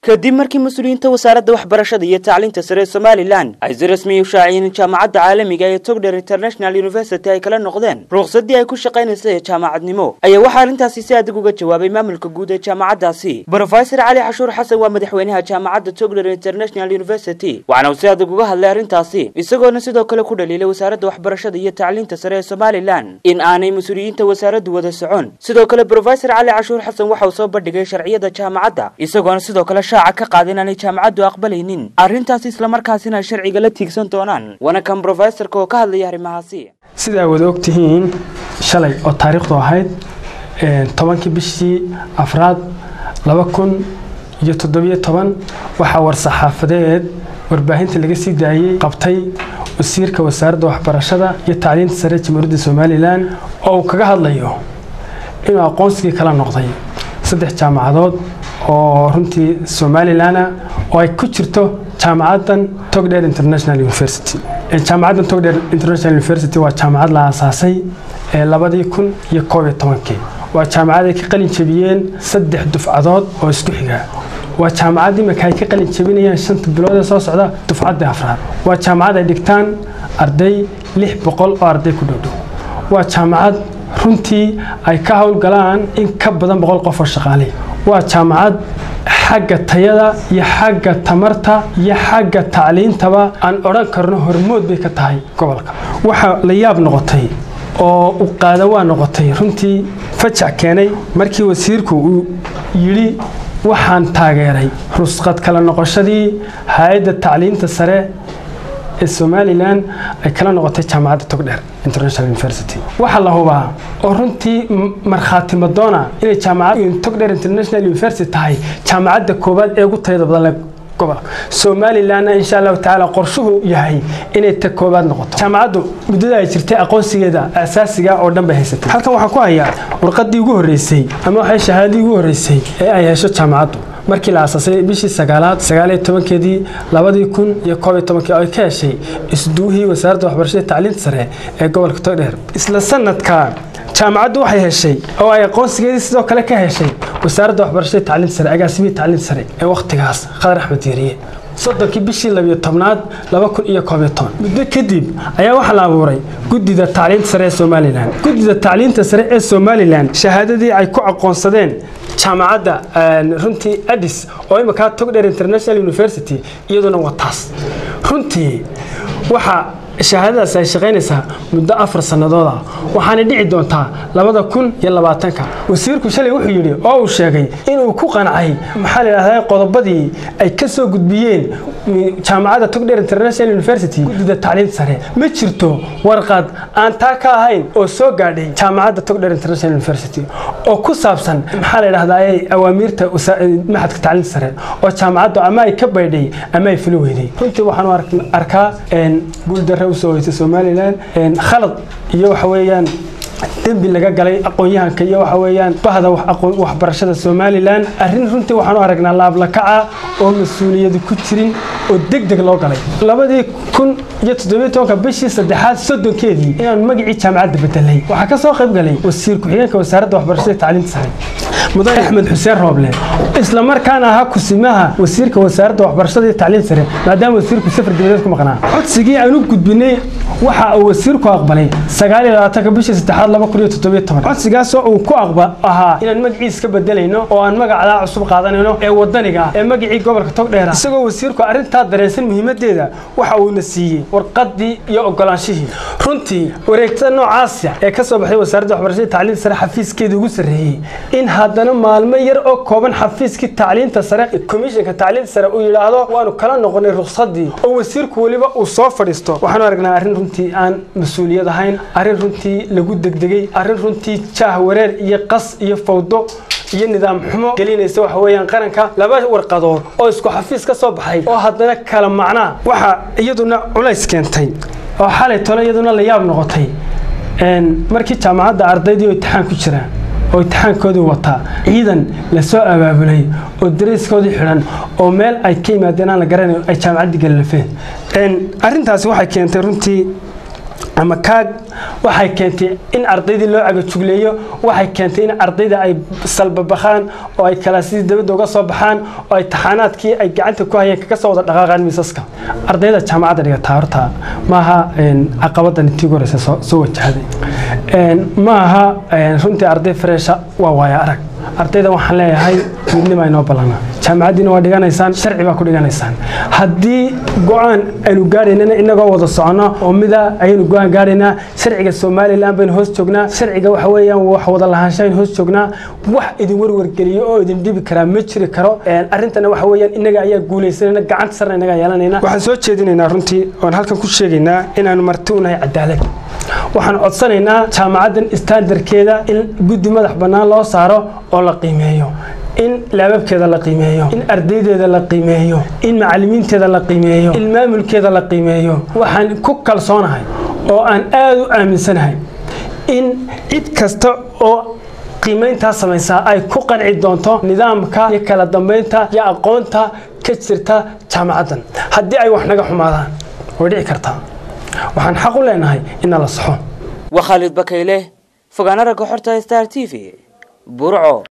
kadib markii mas-uuliyiinta wasaaradda waxbarashada iyo tacliinta sare ee somalilan ay si rasmiya u shaaciyeen in jaamacadda caalamiga ee togder international university ay kala noqdeen ruqsadii ay ku shaqaynaysa ee jaamacadnimo ayaa waxaa arrintaasi si adag uga jawaabay maamulka guud ee jaamacaddaasi brofesor cali xashuur xasan waa madaxweynaha jaamacadda togder international university waxaana uu si adag uga hadlay arrintaasi isagoona sidoo kale ku dhaliilay wasaaradda waxbarashada iyo tacliinta sare ee somalilan in aanay mas-uuliyiinta wasaaraddu wada socon sidoo kale brofesor cali cashuur xasan waxa uu soo bandhigay sharciyada jaamacadda isagoona sidoo kale shaaca ka qaada inaanay jaamacaddu aqbalaynin arrintaasi islamarkaasina ay sharciga la tiigsan doonaan waana kan brofesorka oo ka hadlaya arrimahaasi sidaa wada ogtihiin shalay oo taariikhdu ahayd tobankii bishii afraad laba kun iyo toddobiyo toban waxaa war-saxaafadeed warbaahinta laga sii daayey qabtay wasiirka wasaaradda waxbarashada iyo tacliinta sare jamhuuriyadda somalilan oo uu kaga hadlayo inuu aqoonsigii kala noqday saddex jaamacadood oo runtii somalilana oo ay ku jirto jaamacaddan togder international university jaamacaddan togder international university waa jaamacad la aasaasay ee labadii kun iyo koob iyo tobankii waa jaamacad ay ka qalin jebiyeen saddex dufcadood oo isku xiga waa jaamacad imika ay ka qalin jebinayaan shanta bilood ee soo socda dufcadda afraad waa jaamacad ay dhigtaan arday lix boqol oo arday ku dhowdhow waa jaamacad runtii ay ka howlgalaan in ka badan boqol qof oo shaqaaley waa jaamacad xagga tayada iyo xagga tamarta iyo xagga tacliintaba aan odhan karno hormood bay ka tahay gobolka waxaa la yaab noqotay oo u qaada waa noqotay runtii fajac keenay markii wasiirku uu yidhi waxaan taageeray rusqad kala noqoshadii hay-adda tacliinta sare ee somalilan ay kala noqotay jaamacadda togdher international university waxaa la hubaa oo runtii markhaati madoona inay jaamacad togdher international university tahay jaamacadda koowaad ee ugu tayada badan leh gobolka somalilanna insha allahu tacaala qorshuhu yahay inay ta koowaad noqoto jaamacaddu muddada ay jirtay aqoonsigeeda asaasiga oo dhan bay haysatay halkan waxaan ku hayaa warqadii ugu horreysay ama waxay shahaadadii ugu horreysay ee ay hesho jaamacaddu markii la aasaasay bishii sagaalaad sagaaliyo tobankeedii labadii kun iyo koob iyo tobankii oo ay ka heshay isduuhii wasaaradda waxbarashada tacliinta sare ee gobolka togdheer isla sanadka jaamacaddu waxay heshay oo ay aqoonsigeedii sidoo kale ka heshay wasaaradda waxbarashada tacliinta sare agaasimihii tacliinta sare ee wakhtigaas khadar axmed diiriye soddonkii bishii labiyo tobnaad laba kun iyo koob iyo toban muddo kadib ayaa waxaa la abuuray guddida tacliinta sare ee somalilan guddida tacliinta sare ee somalilan shahaadadii ay ku aqoonsadeen jaamacadda runtii adis oo iminkaa togdher international university iyaduna waa taas runtii waxaa shahaadadaas ay shaqaynaysaa muddo afar sannadood ah waxaana dhici doontaa labada kun iyo labaatanka wasiirku shalay wuxuu yidhi oo uu sheegay inuu ku qancay maxaa la yidhahdaa qodobadii ay ka soo gudbiyeen jaamacadda togdher international university guddida tacliinta sare ma jirto warqad aan taa ka ahayn oo soo gaadhay jaamacadda togdher international university oo ku saabsan maxaa la yidhahdaa awaamiirta maxadka tacliinta sare oo jaamacaddu ama ay ka baydhay ama ay fili weyday runtii waxaanu arkaa guuldaro usoo hoysay somalilan khalad iyo waxa weeyaan dembi laga galay aqoon-yahanka iyo waxa weeyaan bahda waxbarashada somalilan arrin runtii waxaanu aragnaa laablakaca oo mas-uuliyadu ku jirin oo deg deg loo galay labadii kun iyo toddobiyo tobanka bishii saddexaad soddonkeedii inaan magacii jaamacadda bedelay waxaa ka soo qayb galay wasiir ku-xigeenka wasaaradda waxbarashada tacliinta sare mudane axmed xuseen rooble isla markaana ahaa kusimaha wasiirka wasaaradda waxbarashada iyo tacliinta sare maadaama wasiirku safar dibadeed ku maqnaa codsigii aan u gudbinay waxa uu wasiirku aqbalay sagaal iyo labaatanka bishii saddexaad laba kun iyo toddobiyo toban codsigaasoo uu ku aqba ahaa inaan magaciis ka bedelayno oo aan magacdaa cusub qaadanayno ee wadaniga ee magacii gobolka togdheera isagoo wasiirku arrintaa dareensan muhiimadeeda waxa uuna siiyey warqadii iyo ogolaanshihii runtii wareegtada noocaasa ee ka soo baxday wasaaradda waxbarashada tacliinta sare xafiiskeedii ugu sarreeyey in haddana maalmo yar oo kooban xafiiskii tacliinta sare komishanka tacliinta sare uu yidhaahdo waanu kala noqonay ruqsadii oo wasiirku weliba uu soo fadhiisto waxaanu aragnaa arrin runtii aan mas-uuliyad ahayn arrin runtii lagu degdegay arrin runtii jaah wareer iyo qas iyo fawdo iyo nidaam xumo gelinaysa waxa weeyaan qaranka laba warqadood oo isku xafiis ka soo baxay oo haddana kala macnaa waxa iyaduna culays keentay oo xalay tole iyaduna la yaab noqotay markii jaamacadda ardaydii oo imtixaan ku jiraan oo imtixaankoodii wataa ciidan lasoo abaabulay oo darayskoodii xidhan oo meel ay ka yimaadeen aan la garanayo ay jaamacaddii galilafeen arrintaasi waxay keentay runtii ama kaag waxay keentay in ardaydii loo cagajugleeyo waxay keentay in ardayda ay salbabakhaan oo ay kalaasidii dabadda uga soo baxaan oo ay taxaanaadkii ay gacanta ku hayeen kaga soo wada dhaqaaqaan miisaska ardayda jaamacadda dhigataa horta maaha caqabadan intii ugu horeysa soo wajahday maaha runtii arday fareesha waa waaya arag ardayda waxaan leeyahay midnima inoo ballana jaamacaddiina waa dhiganaysaan sharci baa ku dhiganaysaan haddii go-aan aynu gaadhaynana inagoo wada socono oo mida ayaynu go-aan gaadhaynaa sharciga somalilan baynu hoos joognaa sharciga waxa weeyaan wax wada lahaansha aynu hoos joognaa wax idin warwargeliyo oo idin dhibi karaa ma jiri karo arrintana waxa weeyaan inaga ayaa guulaysanayna gacanta sarna inaga yeelanayna waxaan soo jeedinaynaa runtii oon halkan ku sheegaynaa inaanu marti u nahay cadaalad waxaan codsanaynaa jaamacaddan istaandarkeeda in guddi madax bannaan loo saaro oo la qiimeeyo in laababkeeda la qiimeeyo in ardaydeeda la qiimeeyo in macallimiinteeda la qiimeeyo in maamulkeeda la qiimeeyo waxaan ku kalsoonahay oo aan aada u aaminsanahay in cid kasta oo qiimayntaa samaysaa ay ku qanci doonto nidaamka iyo kala dambeynta iyo aqoonta ka jirta jaamacaddan haddii ay wax naga xumaadaan way dhici kartaa waxaan xaq u leenahay inna la saxo waa khaalid bakayle fogaana ragga xorta star t v burco